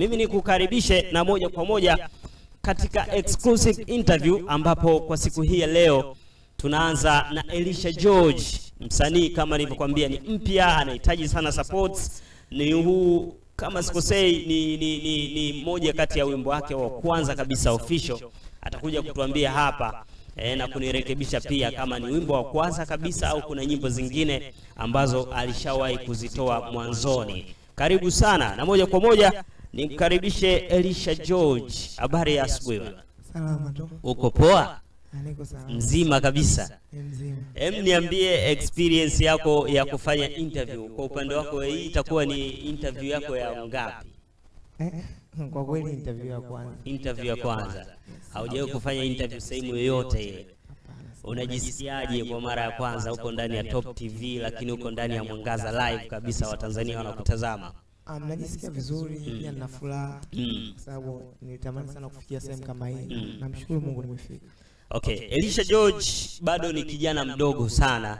mimi nikukaribishe na moja kwa moja katika exclusive interview ambapo kwa siku hii ya leo tunaanza na Elisha George, msanii kama nilivyokuambia ni mpya, anahitaji sana supports. Ni huu kama sikosei, ni, ni, ni, ni moja kati ya wimbo wake wa kwanza kabisa official. Atakuja kutuambia hapa e, na kunirekebisha pia kama ni wimbo wa kwanza kabisa au kuna nyimbo zingine ambazo alishawahi kuzitoa mwanzoni. Karibu sana na moja kwa moja nimkaribishe Elisha George. Habari ya asubuhi bwana. Salama tu. Uko poa? Ah, Niko salama. Mzima kabisa. Ni mzima. Em, niambie experience yako ya kufanya interview. Kwa upande wako hii itakuwa ni interview yako ya ngapi? Eh, kwa kweli interview ya kwanza. Interview ya kwanza. Haujawahi kufanya interview sehemu yoyote ile. Hapana. Unajisikiaje kwa mara ya kwanza uko ndani ya Top TV lakini uko ndani ya Mwangaza live kabisa Watanzania wanakutazama? Ah, mnajisikia vizuri pia nina furaha Mm. kwa sababu nilitamani sana kufikia sehemu kama hii. Mm. Namshukuru Mungu nimefika. Okay, Elisha George bado ni kijana mdogo sana.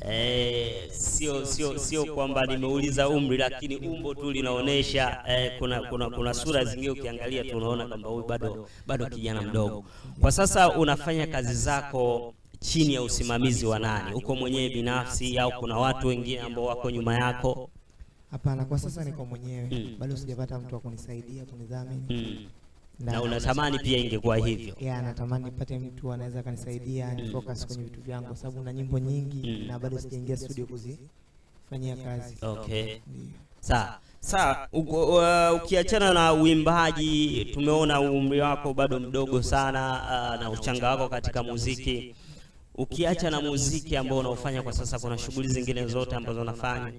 Eh, sio sio sio kwamba nimeuliza umri, lakini umbo tu linaonyesha eh, kuna, kuna kuna sura zingine ukiangalia tu unaona kwamba huyu bado bado kijana mdogo. Kwa sasa unafanya kazi zako chini ya usimamizi wa nani? Uko mwenyewe binafsi au kuna watu wengine ambao wako nyuma yako? Hapana, kwa sasa niko mwenyewe. Mm. Bado sijapata mtu wa kunisaidia, kunidhamini. Mm. Na unatamani pia ingekuwa hivyo. ya natamani nipate mtu anaweza akanisaidia ni focus kwenye vitu vyangu kwa sababu na nyimbo nyingi Mm. na bado sijaingia studio kuzifanyia kazi. Okay. Ndio. Sawa sawa. Uko- uh, Ukiachana na uimbaji, tumeona umri wako bado mdogo sana uh, na uchanga wako katika muziki. Ukiacha na muziki ambao unaofanya kwa sasa, kuna shughuli zingine zote ambazo unafanya?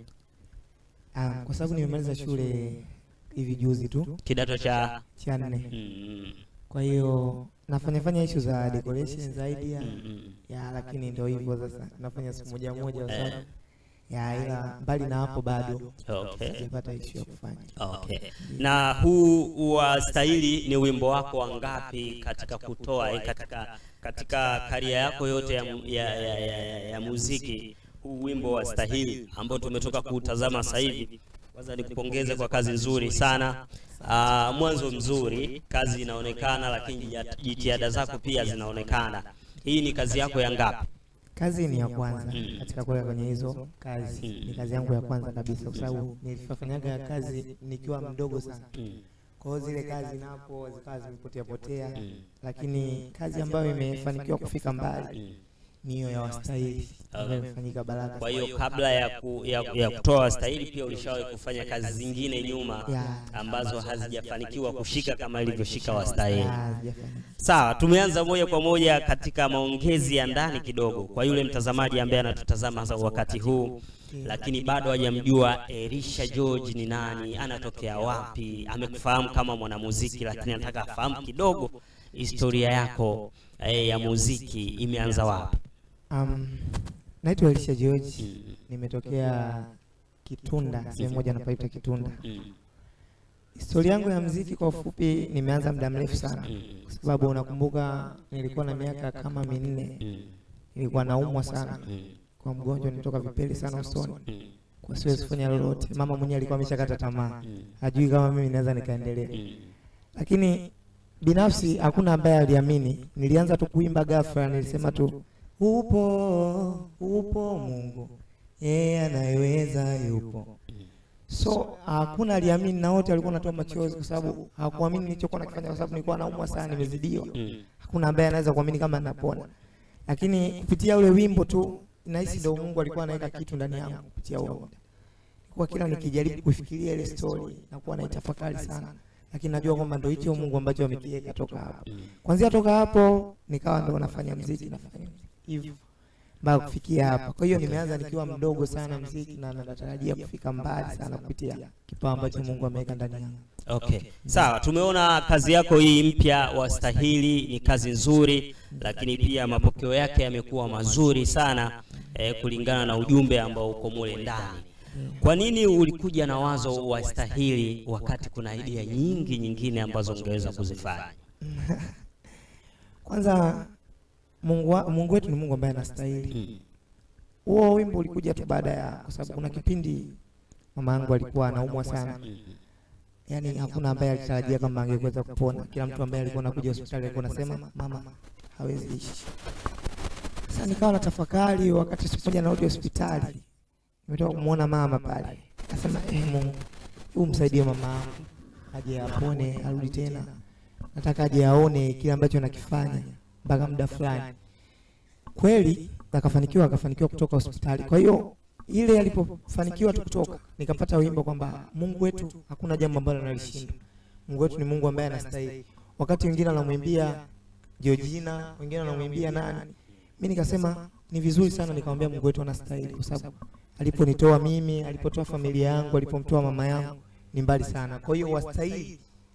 Ah, kwa sababu nimemaliza shule hivi juzi tu Kidato cha cha nne. mm, Kwa hiyo nafanya fanya issue za decoration zaidi ya, mm, mm. ya lakini ndio hivyo sasa nafanya siku moja moja kwa Eh. sababu ya ila mbali na hapo bado Okay. sijapata issue ya kufanya. Okay. Na huu wa stahili ni wimbo wako wa ngapi katika kutoa eh, katika katika karia yako yote ya, mu- ya, ya, ya, ya, ya muziki huu wimbo wa stahili ambao tumetoka kuutazama sasa hivi. Kwanza nikupongeze kwa kazi nzuri sana. Aa, mwanzo mzuri, kazi inaonekana, lakini jia- jitihada zako pia zinaonekana. Hii ni kazi yako ya ngapi? Kazi ni ya kwanza Mm. katika kuweka kwenye hizo kazi, Mm. ni kazi yangu ya kwanza kabisa, kwa sababu nilifanyaga kazi nikiwa mdogo sana. Mm, Kwa hiyo zile kazi napo zikawa zimepotea potea, mm, lakini kazi ambayo imefanikiwa kufika mbali mm. ni hiyo ya wastahili ambayo imefanyika Baraka. Kwa hiyo kabla ya, ku, ya, ya kutoa stahili pia ulishawahi kufanya kazi zingine nyuma Ya. ambazo hazijafanikiwa kushika kama ilivyoshika wastahili. Ya, sijafanya. Sawa, tumeanza moja kwa moja katika maongezi ya ndani kidogo kwa yule mtazamaji ambaye anatutazama hasa wakati huu, lakini bado hajamjua Elisha George ni nani, anatokea wapi, amekufahamu kama mwanamuziki, lakini anataka afahamu kidogo historia yako eh, ya muziki imeanza wapi? Um, naitwa Elisha George, Mm, nimetokea Kitunda, sehemu moja napaita Kitunda. mm, Historia yangu ya mziki kwa ufupi, nimeanza muda mrefu sana, mm, kwa sababu unakumbuka nilikuwa na miaka kama minne, mm, nilikuwa naumwa sana mm, kwa mgonjwa, nilitoka vipele sana usoni, mm, kwa siwezi kufanya lolote. Mama mwenyewe alikuwa ameshakata tamaa, mm, hajui kama mimi naweza nikaendelea, mm. lakini binafsi hakuna ambaye aliamini. Nilianza tu kuimba ghafla, nilisema tu upo, upo Mungu, yeye anayeweza yupo. So hakuna aliamini, na wote walikuwa wanatoa machozi kwa sababu hawakuamini nilichokuwa nakifanya, kwa sababu nilikuwa naumwa sana, nimezidiwa. Mm. Hakuna ambaye anaweza kuamini kama napona, lakini kupitia ule wimbo tu nahisi ndio Mungu alikuwa anaweka kitu ndani yangu kupitia huo muda. Kwa kila nikijaribu kufikiria ile story nakuwa naitafakari sana, lakini najua kwamba ndio hicho Mungu ambacho amekiweka toka hapo. Mm. Kwanzia toka hapo nikawa ndo nafanya mziki, nafanya hivyo mpaka kufikia hapa. Kwa hiyo nimeanza nikiwa mdogo sana mziki na natarajia kufika mbali sana kupitia kipawa ambacho Mungu ameweka ndani yangu. Okay, sawa. Tumeona kazi yako hii mpya Wastahili ni kazi nzuri, lakini pia mapokeo yake yamekuwa mazuri sana eh, kulingana na ujumbe ambao uko mule ndani. Kwa nini ulikuja na wazo Wastahili wakati kuna idea nyingi nyingine ambazo ungeweza kuzifanya? Kwanza Mungu, wa, Mungu wetu ni Mungu ambaye anastahili. Mm, Huo wimbo ulikuja tu baada ya, kwa sababu kuna kipindi mama yangu alikuwa anaumwa sana, mm, yani hakuna ambaye alitarajia kwamba angeweza kupona. Kila mtu ambaye alikuwa anakuja hospitali alikuwa anasema mama hawezi ishi. Sasa nikawa natafakari wakati siku moja narudi hospitali, nimetoka kumwona mama pale, akasema eh, Mungu huu msaidie mama yangu aje apone, arudi tena, nataka aje aone kile ambacho nakifanya mpaka muda fulani. Kweli akafanikiwa, akafanikiwa kutoka hospitali. Kwa hiyo ile alipofanikiwa tu kutoka, nikapata wimbo kwamba Mungu wetu hakuna jambo ambalo analishinda. Mungu wetu ni Mungu ambaye anastahili. Wakati wengine anamwimbia Georgina, wengine anamwimbia nani, mimi nikasema ni vizuri sana nikamwambia Mungu wetu anastahili, kwa sababu aliponitoa mimi, alipotoa familia yangu, alipomtoa mama yangu ni mbali sana. Kwa hiyo wastahili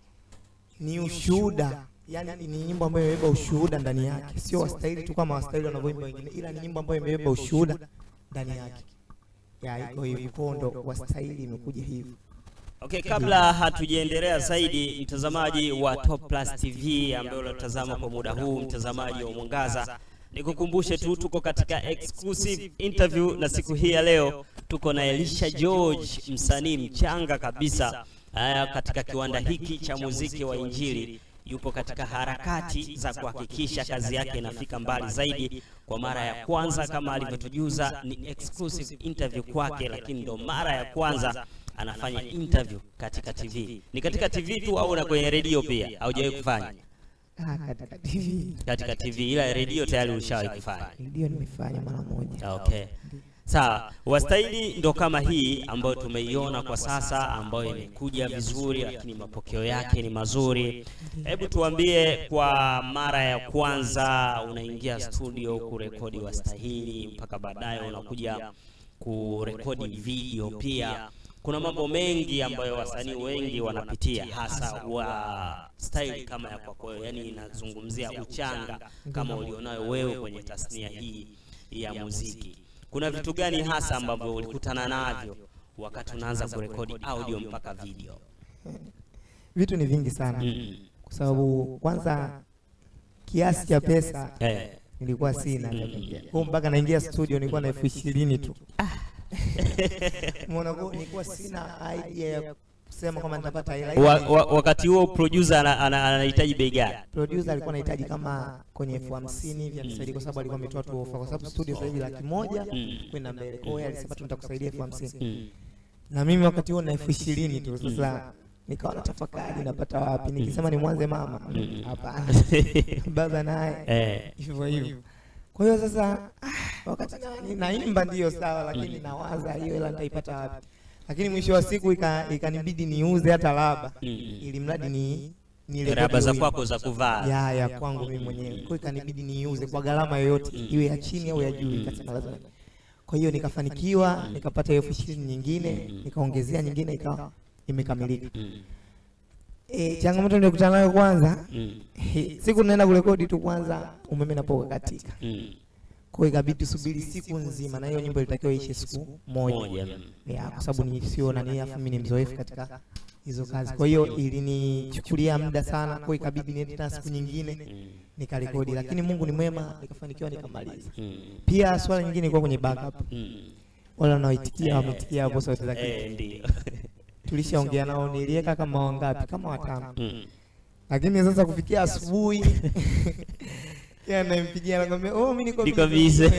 ni ushuhuda, yani ni nyimbo ambayo imebeba ushuhuda ndani yake, sio wastahili tu kama wastahili wanavyoimba wengine, ila ni nyimbo ambayo imebeba ushuhuda ndani yake. Ya iko hivyo, kondo wastahili imekuja hivyo. Okay, kabla hatujaendelea zaidi, mtazamaji wa Top Plus TV ambaye unatazama kwa muda huu, mtazamaji wa Mwangaza, nikukumbushe tu tuko katika exclusive interview na siku hii ya leo tuko na Elisha George, msanii mchanga kabisa aya, katika kiwanda hiki cha muziki wa Injili. Yupo katika harakati za kuhakikisha kazi yake inafika mbali zaidi. Kwa mara ya kwanza, kama alivyotujuza, ni exclusive interview kwake, lakini ndo mara ya kwanza anafanya interview katika TV. Ni katika TV tu au na kwenye redio pia? Haujawahi kufanya Ah, katika TV katika TV, ila redio tayari ulishawahi kufanya. ndio nimefanya mara moja. Okay. Sawa, wastahili ndo kama hii ambayo tumeiona kwa sasa, ambayo imekuja vizuri, lakini mapokeo yake ni mazuri. Hebu tuambie, kwa mara ya kwanza unaingia studio kurekodi wastahili, mpaka baadaye unakuja kurekodi video pia, kuna mambo mengi ambayo wasanii wengi wanapitia, hasa wa style kama ya kwako, yani inazungumzia uchanga kama ulionayo wewe kwenye tasnia hii ya muziki. Kuna vitu gani hasa ambavyo ulikutana navyo wakati unaanza kurekodi audio mpaka video? Vitu ni vingi sana, Mm. kwa sababu kwanza kiasi cha pesa Eh. nilikuwa sina kwa mpaka naingia studio nilikuwa na elfu ishirini tu. Umeona, kwa nilikuwa sina idea ya kusema kwamba nitapata hela. Wa, wa, wakati huo producer ana- ana- anahitaji bei gani? Producer alikuwa anahitaji kama kwenye elfu hamsini hivi anisaidie, kwa sababu alikuwa ametoa tu ofa, kwa sababu studio sasa hivi laki moja Mm. kwenda mbele. Kwa hiyo yeye alisema tu nitakusaidia elfu hamsini Mm. na mimi wakati huo na elfu ishirini tu. Sasa nikawa natafakari napata wapi, nikisema ni mwanze mama, Mm. hapana baba naye Eh. hivyo hivyo. Kwa hiyo sasa ah, wakati gani naimba ndio sawa, lakini nawaza hiyo hela nitaipata wapi? Lakini mwisho wa siku ika- ikanibidi niuze hata laba Mm. ili mradi ni ni Raba za kwako za kuvaa. ya ya kwangu mimi mwenyewe. Kwa hiyo ikanibidi niuze kwa gharama yoyote, iwe ya chini au ya juu, ikasema lazima. Kwa hiyo nikafanikiwa, nikapata elfu ishirini nyingine, nikaongezea nyingine, ikawa imekamilika. Mm. E, changamoto nilikutana nayo kwanza, Mm. he, siku naenda kurekodi tu, kwanza umeme napoka katika Mm. kwa hiyo ikabidi tusubiri siku nzima, na hiyo nyimbo ilitakiwa ishe siku moja Moja. ya, kwa sababu ni sio nani, afu mimi ni mzoefu katika hizo kazi, kwa hiyo ilinichukulia muda sana, kwa hiyo ikabidi niende tena siku nyingine Mm. nikarekodi, lakini Mungu ni mwema, nikafanikiwa nikamaliza. Mm. Pia swala nyingine ilikuwa kwenye backup, Mm. wale wanaoitikia wameitikia hapo sauti za Eh, kike, ndio. tulishaongea nao, niliweka kama wangapi, kama watano, Mm. lakini sasa kufikia asubuhi yeye anampigia anakwambia, oh, mimi niko Niko busy." busy.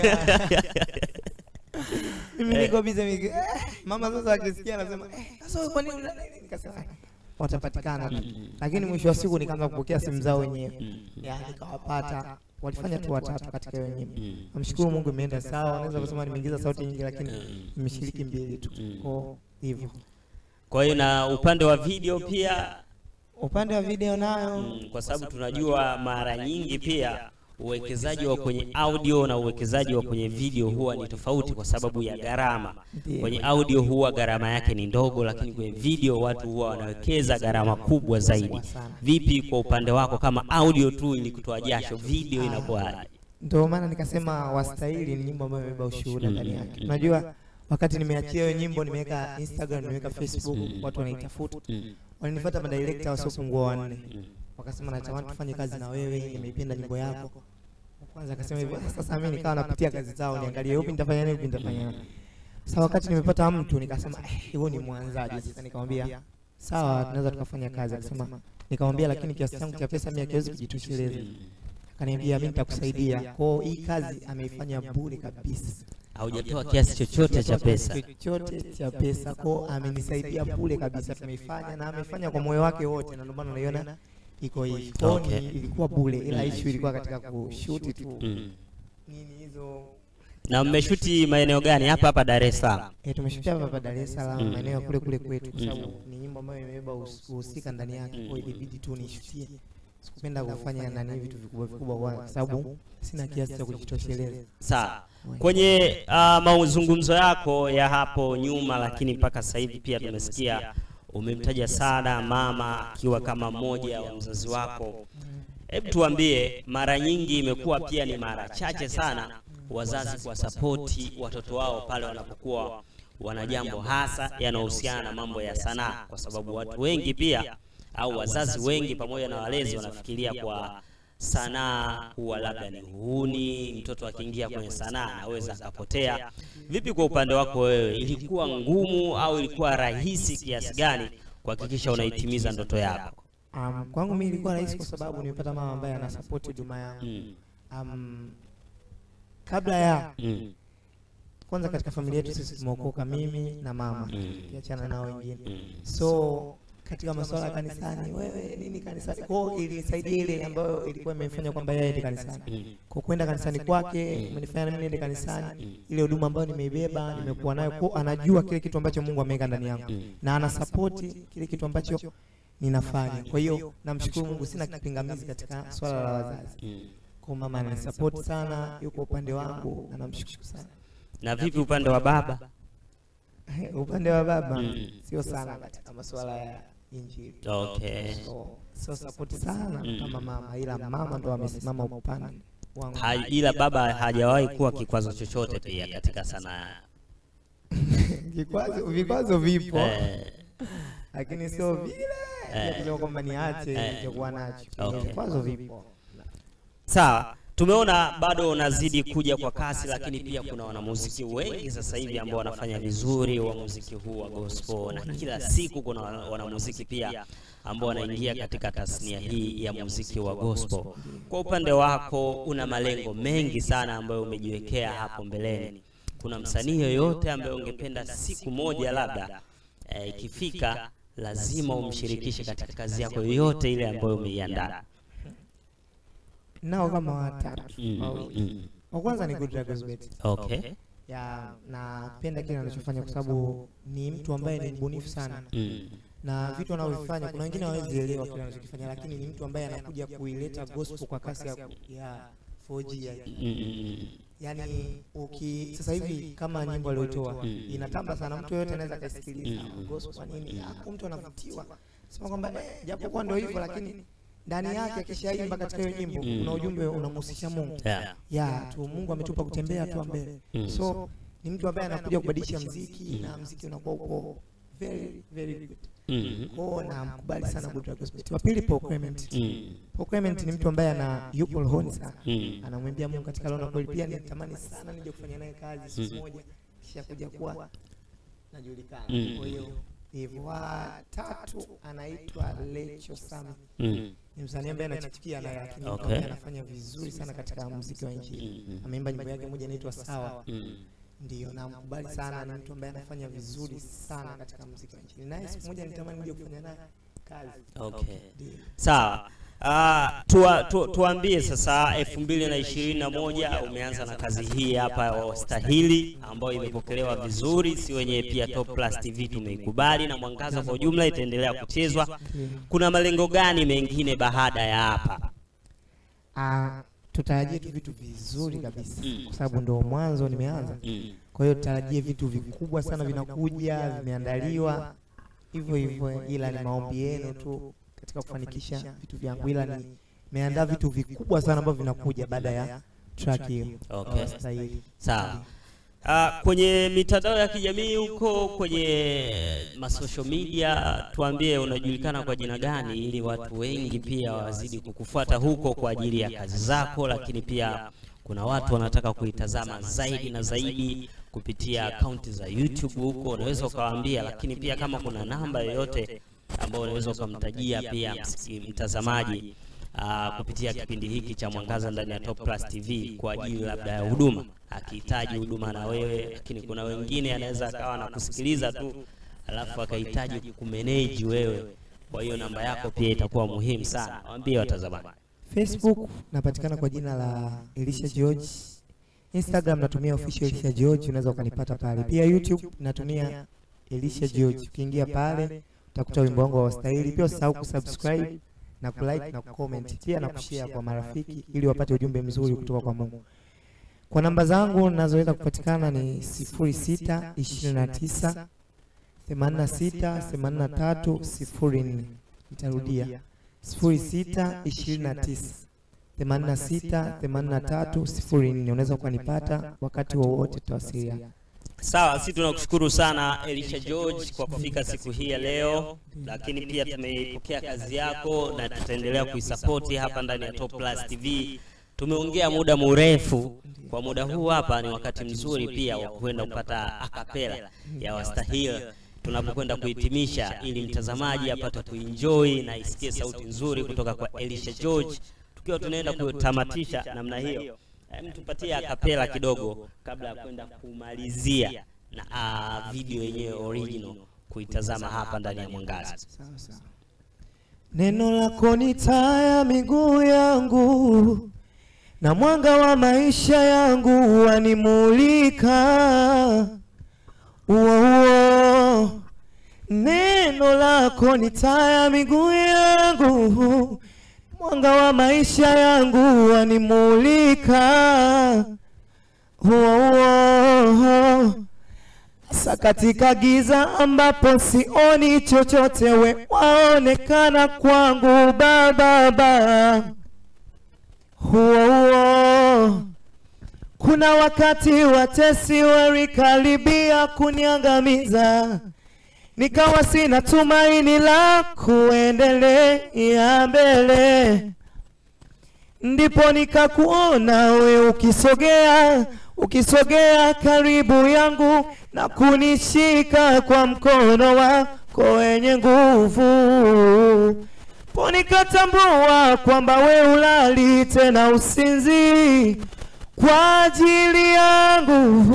mimi niko busy mimi eh, mama sasa akisikia anasema eh, sasa wewe kwa nini una nini? nikasema "Ah, watapatikana tu Mm. lakini mwisho wa siku nikaanza kupokea simu zao wenyewe Mm. ya nikawapata walifanya tu watatu katika hiyo nyimbo Mm. namshukuru Mungu imeenda sawa naweza kusema nimeingiza sauti nyingi lakini Mm. nimeshiriki mbili tu Mm. kwa hivyo Kwa hiyo na upande wa video pia upande wa video nayo mm, kwa sababu tunajua mara nyingi pia uwekezaji wa kwenye audio na uwekezaji wa kwenye video huwa ni tofauti kwa sababu ya gharama. Ndiyo. Kwenye audio huwa gharama yake ni ndogo, lakini kwenye video watu huwa wanawekeza gharama kubwa zaidi. sana. Vipi kwa upande wako, kama audio tu ili kutoa jasho, video inakuwaje? ndio maana nikasema wastahili ni nyimbo ambayo imebeba ushuhuda Mm, ndani mm, yake mm. unajua wakati nimeachia hiyo nyimbo nimeweka Instagram nimeweka Facebook Mm. watu wanaitafuta Mm, walinifuata madirekta wasiopungua wanne mm, wakasema natamani tufanye kazi na wewe, nimeipenda nyimbo yako. Wa Kwanza akasema hivyo, sasa mimi nikawa napitia kazi zao niangalie upi nitafanya nini, upi nitafanya nini. Sasa wakati nimepata mtu nikasema eh, huyo ni mwanzaji. Sasa nikamwambia sawa, tunaweza tukafanya kazi. Akasema, nikamwambia lakini kiasi changu cha pesa mimi hakiwezi kujitosheleza. Akaniambia mimi nitakusaidia. Kwa hiyo hii kazi ameifanya bure kabisa, Haujatoa kiasi chochote cha pesa. chochote cha pesa, kwa hiyo amenisaidia bure kabisa. Tumeifanya na amefanya kwa moyo wake wote, na ndio maana unaiona iko hivi. Kwa hiyo Okay. ni- ilikuwa bure, ila issue ilikuwa katika kushuti tu Mm. nini hizo Na mmeshuti maeneo gani? Hapa hapa Dar es Salaam. E, tumeshutia hapa hapa Dar es Salaam Mm. maeneo ya kule kule kwetu, kwa Mm. sababu ni nyimbo ambayo imebeba uhus- uhusika ndani yake, kwa hiyo ilibidi tu nishutie. Sikupenda kufanya nani vitu vikubwa vikubwa, kwa sababu sina kiasi cha kujitosheleza. Sawa. Kwenye uh, mazungumzo yako ya hapo nyuma, lakini mpaka sasa hivi pia tumesikia umemtaja sana mama akiwa kama mmoja wa mzazi wako. Hebu tuambie, mara nyingi imekuwa pia ni mara chache sana wazazi kuwasapoti watoto wao pale wanapokuwa wana jambo hasa yanayohusiana na mambo ya sanaa, kwa sababu watu wengi pia au wazazi wengi pamoja na walezi wanafikiria kwa sanaa huwa labda ni uhuni, mtoto akiingia kwenye sanaa anaweza akapotea. Vipi kwa upande wako wewe, ilikuwa ngumu au ilikuwa rahisi kiasi gani kuhakikisha unaitimiza ndoto yako? Um, kwangu mimi ilikuwa rahisi kwa sababu nimepata mama ambaye anasapoti huduma yangu. Mm. Um, kabla ya Mm. kwanza, katika familia yetu sisi tumeokoka, mimi na mama, Mm. kiachana nao wengine Mm. so katika masuala ya kanisani, wewe nini kanisani, kwa hiyo ilisaidia ile ambayo ilikuwa imefanya kwamba yeye aende kanisani Mm. kwa kwenda kanisani kwake umenifanya na mimi niende kanisani. Ile huduma ambayo nimeibeba nimekuwa nayo, kwa anajua kile kitu ambacho Mungu ameweka ndani yangu Mm. na anasapoti kile kitu ambacho ninafanya. Kwa hiyo namshukuru Mungu, sina kipingamizi katika swala la wazazi. Mm. Kwa mama ananisapoti sana, yuko upande wangu na namshukuru sana. Na vipi upande wa baba? upande wa baba Mm. sio sana katika masuala ya injili, Okay. so sio sapoti sana Mm. kama mama, ila mama ndo amesimama upande wangu. Ha, ila baba hajawahi kuwa kikwazo chochote pia katika sanaa. Vikwazo vikwazo vipo Eh, lakini sio vile Eh. ya kusema kwamba niache Eh. nilichokuwa nacho. Okay. Vikwazo vipo. Sawa, tumeona bado unazidi kuja kwa kasi, lakini pia kuna wanamuziki wengi sasa hivi ambao wanafanya vizuri wa muziki huu wa gospel, na kila siku kuna wana- wanamuziki pia ambao wanaingia katika tasnia hii ya muziki wa gospel. Kwa upande wako, una malengo mengi sana ambayo umejiwekea hapo mbeleni. Kuna msanii yoyote ambaye ungependa siku moja labda eh, ikifika lazima umshirikishe katika kazi yako yoyote ile ambayo umeiandaa? Nao kama watatu Mm, wawili. mm. Wa kwanza ni Good Dragons Bet. Okay. Ya napenda kile anachofanya kwa sababu ni mtu ambaye ni mbunifu sana Mm. na vitu anavyofanya, kuna wengine hawezi elewa kile anachokifanya, lakini ni mtu ambaye anakuja kuileta gospel kwa kasi ya, ya 4G ya, Mm, mm, yani uki sasa hivi kama nyimbo aliyotoa Mm. inatamba sana, mtu yoyote anaweza akaisikiliza Mm. gospel nini, hapo mtu anavutiwa sema kwamba eh, japokuwa ndio hivyo, lakini ndani yake akishaimba katika hiyo nyimbo Mm. kuna ujumbe unamhusisha Mungu Yeah. ya tu Mungu ametupa kutembea hatua mbele. Mm. So ni mtu ambaye anakuja kubadilisha mziki na mziki unakuwa uko very very good. Mm. Kwao namkubali sana Good Dragons Bet. Wa pili Paul Clement. Mm. Paul Clement ni mtu ambaye ana yupo rohoni sana. Mm. Anamwimbia Mungu katika roho na kweli pia nitamani sana nije kufanya naye kazi siku Mm. moja kisha kuja kuwa najulikana. Mm. Kwa hiyo hivyo wa tatu anaitwa Lecho Sami. Mm. Ni msanii ambaye anachipukia naye lakini Okay. ambaye anafanya vizuri sana katika muziki wa injili. Mm. Ameimba nyimbo yake moja inaitwa Sawa. Mm. Ndio, namkubali sana, ni mtu ambaye anafanya vizuri sana katika muziki wa injili. Naye siku moja nitamani nije kufanya naye kazi. Okay. Ndio. Sawa. Uh, tua, tu, tuambie sasa elfu mbili na ishirini na moja umeanza na kazi hii hapa ya Wastahili ambayo imepokelewa vizuri, si wenyewe pia Top Plus TV tumeikubali na Mwangaza kwa ujumla itaendelea kuchezwa. Ndio. Kuna malengo gani mengine baada ya hapa? Ah, tutarajie tu vitu vizuri kabisa Mm. kwa sababu ndio mwanzo nimeanza. Mm. Kwa hiyo tutarajie vitu vikubwa sana vinakuja, vimeandaliwa hivyo hivyo, ila ni maombi yenu tu katika kufanikisha vitu vyangu, ila ni nimeandaa vitu vikubwa sana ambavyo vinakuja baada ya track hiyo. Okay. Wastahili. Sawa. Uh, kwenye mitandao ya kijamii huko kwenye masocial media, tuambie unajulikana kwa jina gani, ili watu wengi pia wazidi kukufuata huko kwa ajili ya kazi zako, lakini pia kuna watu wanataka kuitazama zaidi na zaidi kupitia akaunti za YouTube huko, unaweza ukawaambia, lakini pia kama kuna namba yoyote ambao unaweza ukamtajia pia msiki- mtazamaji aa, kupitia kipindi hiki cha Mwangaza ndani ya Top Plus TV kwa ajili labda ya huduma, akihitaji huduma na wewe, lakini kuna wengine anaweza akawa anakusikiliza tu alafu akahitaji kukumeneji wewe. Kwa hiyo namba yako pia itakuwa muhimu sana. Waambie watazamaji. Facebook napatikana kwa jina la Elisha George. Instagram natumia official Elisha George, unaweza ukanipata pale. Pia YouTube natumia Elisha George. Ukiingia pale utakuta wimbo wangu wa wastahili. Pia usisahau kusubscribe na kulike na kucomment, pia na kushare kwa marafiki ili wapate ujumbe mzuri kutoka kwa Mungu. Kwa namba zangu ninazoweza kupatikana ni 06 29 86 83 04. Nitarudia 06 29 86 83 04. Unaweza ukanipata wakati wowote, tutawasiliana. Sawa, sisi tunakushukuru sana Elisha George kwa kufika siku hii ya leo, lakini pia tumeipokea kazi yako na tutaendelea kuisapoti hapa ndani ya Top Plus TV. Tumeongea muda mrefu, kwa muda huu hapa ni wakati mzuri pia wa kwenda kupata akapela ya wastahili tunapokwenda kuhitimisha, ili mtazamaji apate kuenjoy na isikie sauti nzuri kutoka kwa Elisha George, tukiwa tunaenda kutamatisha namna hiyo. Hem, tupatie akapela kidogo kabla ya kwenda kumalizia na ah, video yenyewe original kuitazama hapa ndani ya Mwangaza. Neno lako ni taa ya miguu yangu na mwanga wa maisha yangu wanimulika. Uo uo, neno lako ni taa ya miguu yangu, mwanga wa maisha yangu wanimulika. Uo uo, Hasa katika giza ambapo sioni chochote, we waonekana kwangu Baba. Baba. Huo huo, kuna wakati watesi walikaribia kuniangamiza, nikawa sina tumaini la kuendelea mbele, ndipo nikakuona we ukisogea ukisogea karibu yangu na kunishika kwa mkono wako wenye nguvu, po nikatambua kwamba we ulali tena usinzi kwa ajili yangu.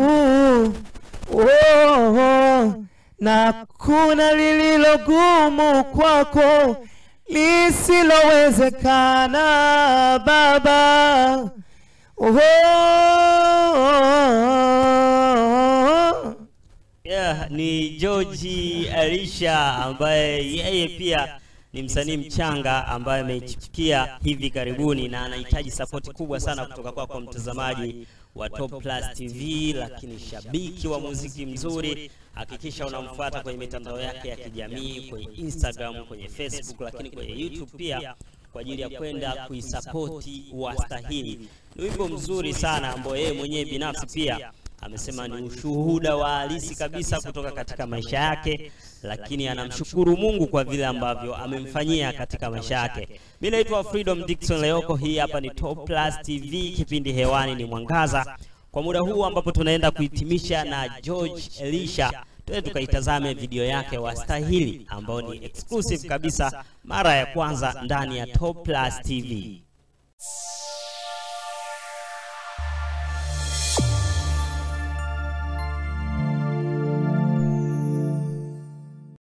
Oh, oh, na kuna lililo gumu kwako lisilowezekana Baba. Oh, Yeah, ni George Elisha ambaye yeye pia ni msanii mchanga ambaye amechipukia hivi karibuni na anahitaji sapoti kubwa sana kutoka kwako kwa mtazamaji wa Top Plus TV, lakini shabiki wa muziki mzuri, hakikisha unamfuata kwenye mitandao yake ya kijamii, kwenye Instagram, kwenye Facebook, lakini kwenye YouTube pia kwa ajili ya kwenda kuisapoti wastahili. Ni wimbo mzuri sana ambao yeye mwenyewe binafsi pia amesema ni ushuhuda wa halisi kabisa kutoka katika maisha yake, lakini anamshukuru Mungu kwa vile ambavyo amemfanyia katika maisha yake. Mimi naitwa Freedom Dickson Leoko, hii hapa ni Top Plus TV, kipindi hewani ni Mwangaza. Kwa muda huu ambapo tunaenda kuhitimisha na George Elisha, tuende tukaitazame video yake wastahili, ambao ni exclusive kabisa, mara ya kwanza ndani ya Top Plus TV.